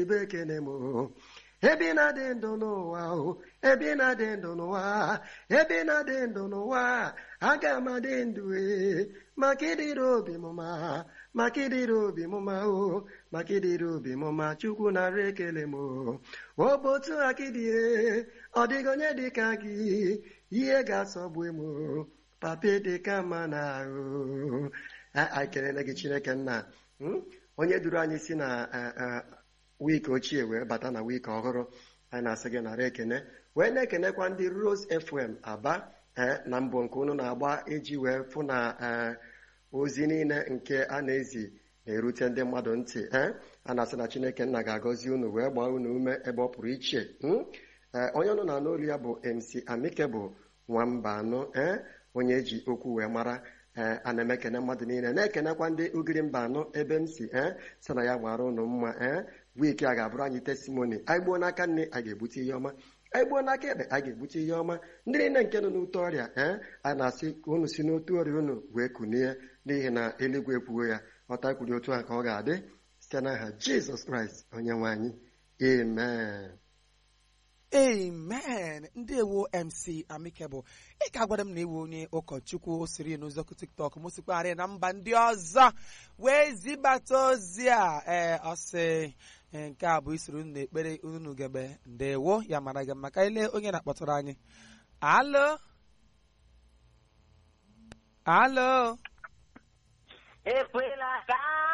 ibe ekene m ebe ị na-adị ndụ n'ụwa o ebe ị na-adị ndụ n'ụwa ebe ị na-adị ndụ n'ụwa aga m adị ndụ ee maka ịdịrị obi m ma maka ịdịrị obi m ma o maka ịdịrị obi m ma chukwu narị ekele m o ọ bụ otu aka ịdị ee ọ dịghị onye dị ka gị ihe ga-asọgbu m o papa dị ka mma na ahụ anyị kelele gị chineke nna onye duru anyị si na wiiki ochie wee bata na wiiki ọhụrụ anyị na-asị gị nara ekene wee na-ekenekwa ndị Rose FM aba na mbụ nke unu na-agba iji wee fụ na ozi niile nke a na-ezi na-erute ndị mmadụ ntị a na-asị na chineke nna ga-agọzi unu wee gbaa unu ume ebe ọ pụrụ iche onye ọnụ na-anụ olu ya bụ MC Amike bụ nwamba anụ ee onye eji okwu wee mara ee a na-emekene mmadụ niile na-ekenekwa ndị ugiri mba anọ ebe m si ee sị na ya gbara ụnụ mma ee wiiki a ga-abụrụ anyị testimoni anyị gbuo n'aka nne a ga-ebute ihe ọma anyị gbuo n'aka ekpe a ga-ebute ihe ọma ndị niile nke nọ n'ute ọrịa ee a na-asị ka unu si n'otu ọrịa unu wee kunie n'ihi na eluigwe ekwugo ya ọta kwuru otu a ka ọ ga-adị site n'aha jizọs kraịst onye nwe anyị amen amen ndewo mc amikebụ ị ka gwara m na iwu onye ụkọchukwu o siri n'ụzọkụ tiktok m sikwarị na mba ndị ọzọ wee zibata ozi a ee ọsị nke a bụ isoro unu n'ekpere unu gebe ndewo ya mara gị maka ile onye na-akpọtụrụ anyị alo alo ekwela ka